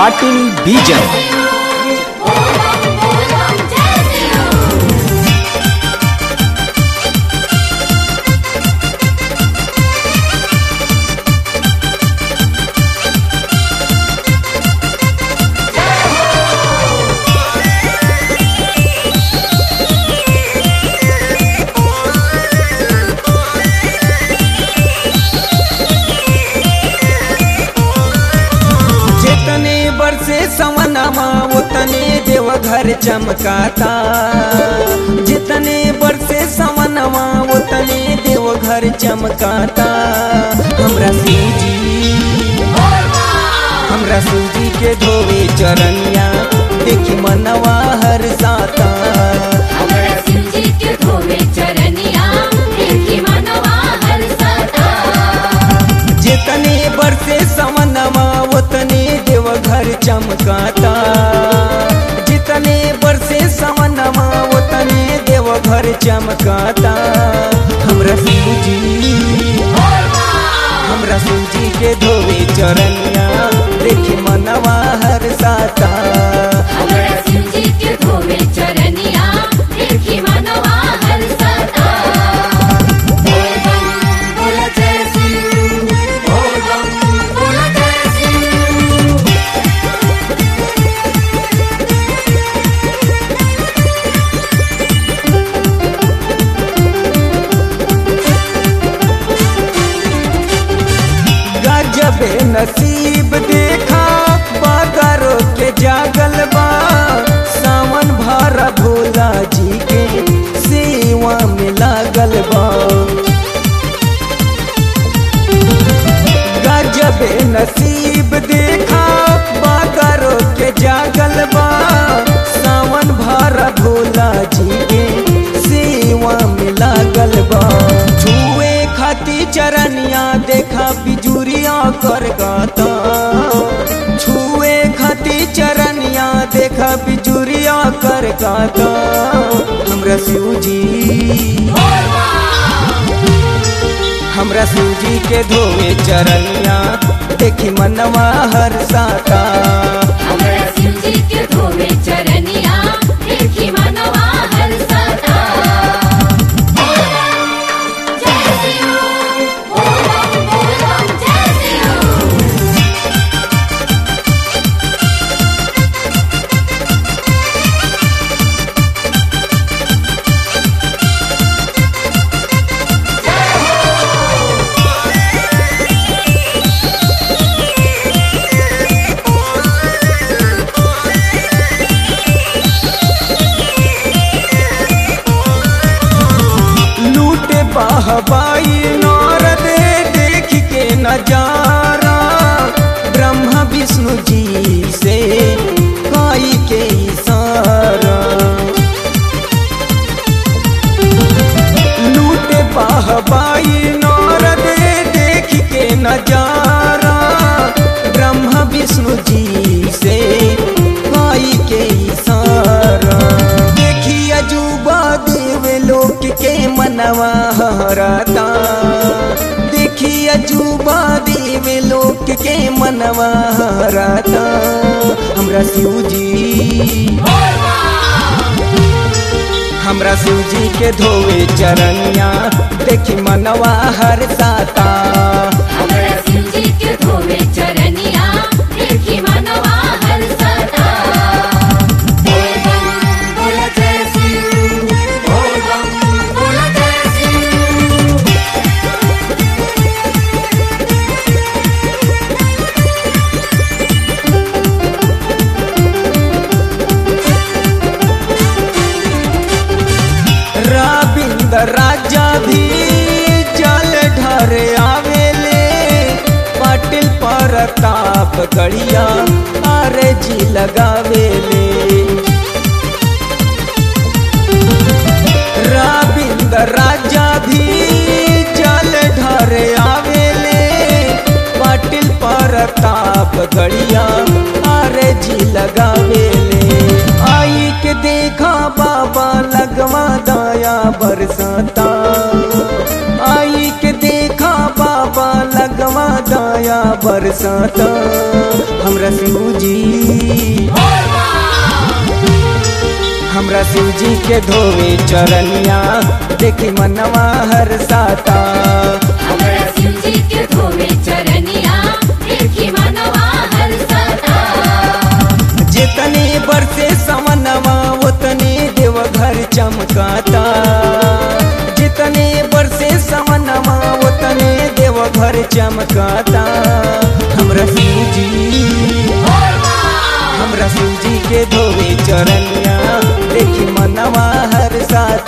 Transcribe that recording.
ಪಾಟೀಲ್ ಬೀಜನ್ जितने बरसे सवनमा उतने देवघर चमकाता जितने बरसे सवनमा उतने देवघर चमकाता हमरा सूजी हमरा सूजी के धोवे चरनिया देखी मनवा हर साता जितने बरसे सवनमा उतने देवघर चमकाता जितने बरसे सवनमा उतने देवघर चमकाता हमरा सूजी हमरा सूजी के धोवे चरनिया देखी मनवा हर साता गजबे नसीब देखा बादरो के जागल बा सावन भरा भोला जी के सेवा में लागल बा गजबे नसीब देखा बादरो के जागल बा सावन भरा भोला जी के सेवा में लागल बा छुए खाती चरनिया देखा बिजुरिया कर गाता छुए खाती चरनिया देखा बिजुरिया कर गाता हमरा सूजी हमरा सूजी के धोवे चरनिया देखी मनवा हर साता चरनिया देखी मनवा हर सदा जय सिया ओम ओम जय सिया लूटे बाहबाई नारद देख के नजारा ब्रह्मा विष्णु जी से काई के इशारा लूटे बाहबाई नारद देख के नजारा ब्रह्मा विष्णु जी से काई के इशारा देखी अजूबा देव लोक के मनवा हराता देखी अजूबा देव लोक के मनवा हराता हमरा शिवजी हमरा शिवजी के धोवे चरनिया देखी मनवा हर साता हमरा शिवजी के धोवे चरनिया देखी मनवा हर सदा बोल बम बोल जय सिंह बोल बम बोल जय सिंह रविंद्र राजा भी जल ढर आवेले पाटिल परताप गड़िया अरे जी लगावेले रविंद्र राजा भी जल ढर आवेले पाटिल परताप गड़िया अरे जी लगावेले आई के देखा बाबा लगवा दाया बरसाता आई के देखा बाबा लगवा दाया बरसाता हमरा शिवजी हमरा शिव जी के धोवे चरनिया देखी मनवा हर साता हमरा शिव जी के धोवे चरनिया देखी मनवा हर सता जितने बरसे समनवा उतने देवघर चमकाता जितने बरसे समनवा उतने देवघर चमकाता हमरा शिव जी हमरा शिव जी के धोवे चरनिया देखी मनवा हर साथ